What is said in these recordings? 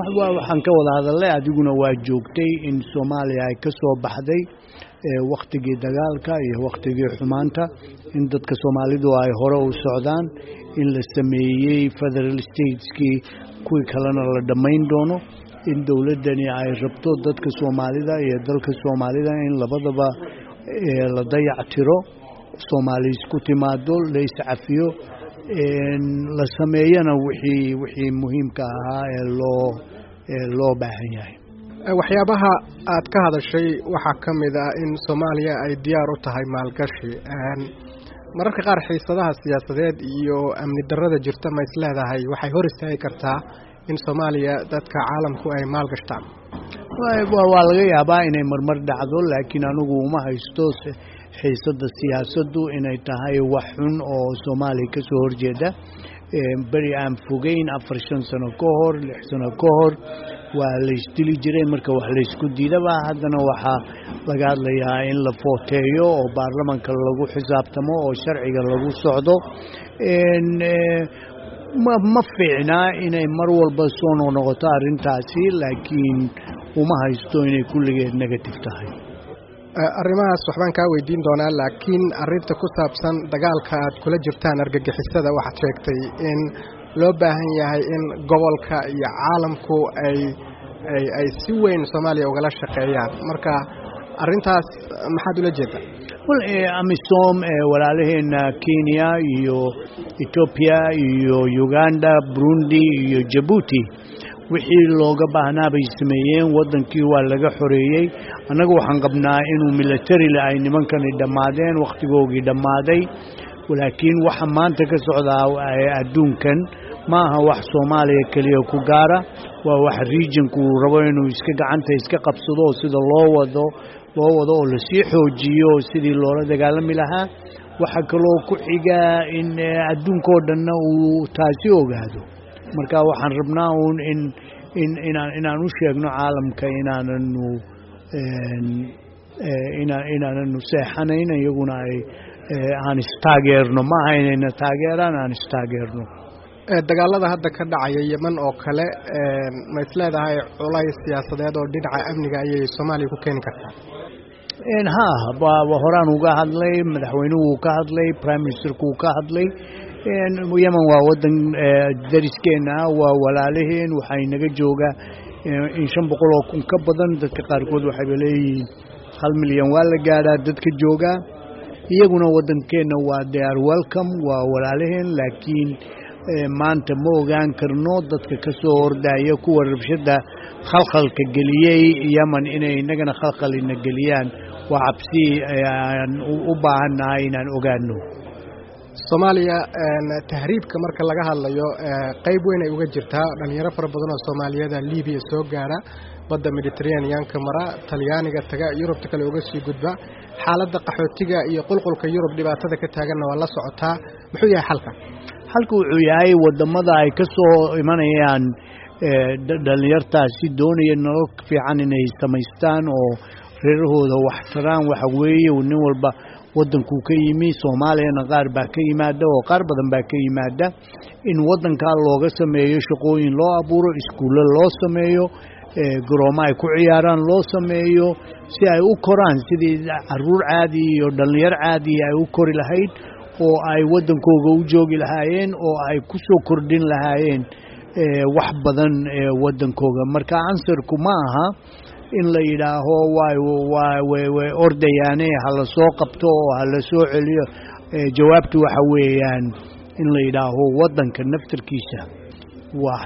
waxaan ka wada hadalnay adiguna waa joogtay in soomaaliya ay ka soo baxday wakhtigii dagaalka iyo wakhtigii xumaanta in dadka soomaalidu ay hore u socdaan in la sameeyey federal stateskii kuwii kalena la dhammayn doono in dowladdani ay rabto dadka soomaalida iyo dalka soomaalida in labadaba la dayactiro soomaali isku timaado la iscafiyo la sameeyana wixii wixii muhiimka ahaa ee loo ee loo baahan yahay waxyaabaha aad ka hadashay waxaa ka mid ah in soomaaliya ay diyaar u tahay maalgashi mararka qaar xiisadaha siyaasadeed iyo amni darrada jirta ma is leedahay waxay hor istaagi kartaa in soomaaliya dadka caalamku ay maalgashtaan waa laga yaabaa inay marmar dhacdo laakiin anigu uma haysto xiisadda siyaasaddu inay tahay wax xun oo soomaaliya ka soo horjeeda beri aan fogeyn afar shan sano ka hor lix sano ka hor waa la isdili jiray marka wax laysku diidaba haddana waxaa laga hadlayaa in la footeeyo oo baarlamanka lagu xisaabtamo oo sharciga lagu socdo ma fiicnaa inay mar walba soo noqnoqoto arrintaasi laakiin uma haysto inay kulligeed negative tahay arrimahaas waxbaan kaa weydiin doonaa laakiin arrinta ku saabsan dagaalka aad kula jirtaan argagixisada waxaad sheegtay in loo baahan yahay in gobolka iyo caalamku ay ay ay si weyn soomaaliya ugala shaqeeyaan marka arrintaas maxaad ula jeedaa wal amisom walaalaheena kenya iyo etoobiya iyo uganda burundi iyo jabuuti wixii looga baahnaa bay sameeyeen waddankii waa laga xoreeyey annaga waxaan qabnaa inuu militarile ay nimankani dhammaadeen wakhtigoogii dhammaaday laakiin waxa maanta ka socdaa adduunkan ma aha wax soomaaliya keliya ku gaara waa wax regionku uu rabo inuu iska gacanta iska qabsado oo sida loo wado loo wado oo lasii xoojiyo sidii loola dagaalami lahaa waxaa kaloo ku xiga in adduunkao dhanna uu taasi ogaado marka waxaan rabnaa uun in in inaan inaan u sheegno caalamka inaananu inaa inaananu seexanayn iyaguna ay aan istaageerno ma aha inayna taageeraan aan istaageerno dagaalada hadda ka dhacaya yeman oo kale ma is leedahay culays siyaasadeed oo dhinaca amniga ayay soomaaliya ku keeni kartaa ha horaan uga hadlay madaxweynuhu uu ka hadlay prime ministerku uu ka hadlay yemen waa waddan dariskeena ah waa walaalaheen waxay naga joogaa in shan boqol oo kun ka badan dadka qaarkood waxayba leeyihiin hal milyan waa la gaadhaa dadka joogaa iyaguna waddankeenna waa they are welcome waa walaalaheen laakiin maanta ma ogaan karno dadka ka soo hordaya kuwa rabshadda khalkhalka geliyey yemen inay innagana khalkhalina geliyaan waa cabsi aan u baahannahay inaan ogaano soomaaliya tahriibka marka laga hadlayo qayb weyn ay uga jirtaa dhalinyaro fara badan oo soomaaliyada libiya soo gaara badda mediteraneanka mara talyaaniga taga yurubta kale uga sii gudba xaaladda qaxootiga iyo qulqulka yurub dhibaatada ka taaganna waa la socotaa muxuu yahay xalka xalka wuxuu yahay wadamada ay ka soo imanayaan dhalinyartaasi doonaya nolol fiican inay samaystaan oo reerahooda wax taraan waxa weeye nin walba waddankuu ka yimi soomaaliyana qaar baa ka yimaada oo qaar badan baa ka yimaada in waddankaa looga sameeyo shaqooyin loo abuuro iskuulle loo sameeyo garoomo ay ku ciyaaraan loo sameeyo si ay u koraan sidii caruur caadi iyo dhallinyar caadi ay u kori lahayd oo ay waddankooga u joogi lahaayeen oo ay ku soo kordhin lahaayeen wax badan waddankooga marka ansarku ma aha in la yidhaaho way ordayaane hala soo qabto oo hala soo celiyo jawaabtu waxa weeyaan in la yidhaaho waddanka naftarkiisa wax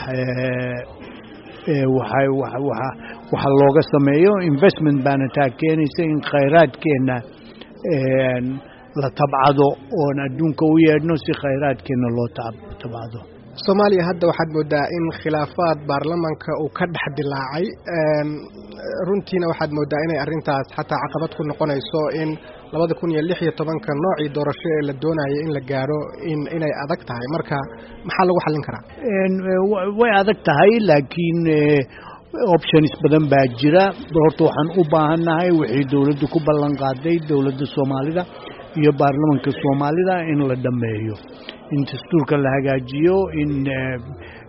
waxa looga sameeyo investment baana taa keenaysa in khayraadkeenna la tabcado oon adduunka u yeedhno si khayraadkeenna loo tabcado soomaaliya hadda waxaad moodaa in khilaafaad baarlamanka uu ka dhex dilaacay runtiina waxaad moodaa inay arrintaas xataa caqabad ku noqonayso in labada kun iyo lix iyo tobanka noocii doorasho ee la doonayay in la gaaro in inay adag tahay marka maxaa lagu xallin karaa way adag tahay laakiin options badan baa jira horta waxaan u baahannahay wixii dowladdu ku ballan qaaday dowladda soomaalida iyo baarlamanka soomaalida in la dhammeeyo in dastuurka la hagaajiyo in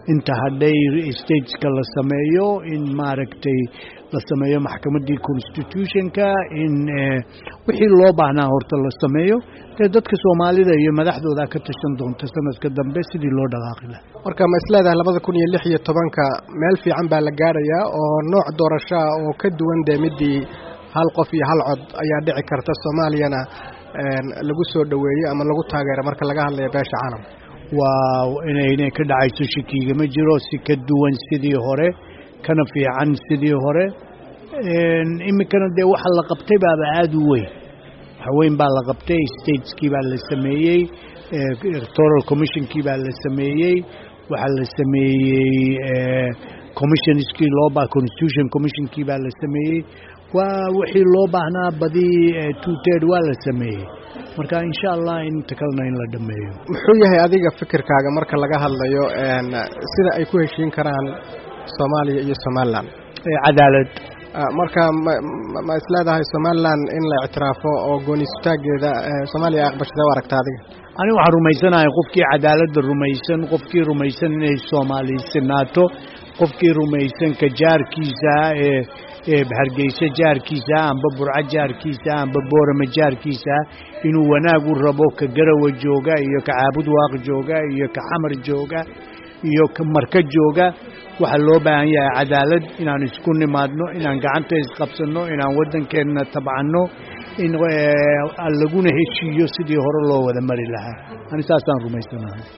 inta hadhay stateska la sameeyo in maaragtay la sameeyo maxkamaddii constitutionka in wixii loo baahnaa horta la sameeyo dee dadka soomaalida iyo madaxdooda ka tashan doonta sanadka dambe sidii loo dhaqaaqi laha marka ma isleedahay labada kun iyo lix iyo tobanka meel fiican baa la gaarayaa oo nooc doorashaa oo ka duwan dee midii hal qof iyo hal cod ayaa dhici karta soomaaliyana lagu soo dhoweeyo ama lagu taageero marka laga hadlayo beesha caalamka waa inaynay ka dhacayso shakiiga ma jiro si ka duwan sidii hore kana fiican sidii hore iminkana dee waxa la qabtay baaba aada u weyn waxweyn baa la qabtay stateskii baa la sameeyey electoral commissionkii baa la sameeyey waxaa la sameeyey commissionskii looba constitution commissionkii baa la sameeyey waa wixii loo baahnaa badii two ted waa la sameeyey marka insha allah inta kalena in la dhameeyo muxuu yahay adiga fikirkaaga marka laga hadlayo sida ay ku heshiin karaan soomaaliya iyo somalilan cadaalad marka ma isleedahay somalilan in la ictiraafo oo gooniistaageeda soomaaliya ay aqbashada u aragta adiga aniga waxaan rumaysanahay qofkii cadaaladda rumaysan qofkii rumaysan inay soomaaliysinaato qofkii rumaysan ka jaarkiisa ee ee hargeysa jaarkiisa amba burco jaarkiisa amba boorama jaarkiisa inuu wanaag u rabo ka garawa jooga iyo ka caabud waaq jooga iyo ka xamar jooga iyo ka marka jooga waxaa loo baahan yahay cadaalad inaan isku nimaadno inaan gacanta isqabsanno inaan waddankeenna tabcanno in laguna heshiiyo sidii hore loo wada mari lahaa ani saasaan rumaysanahay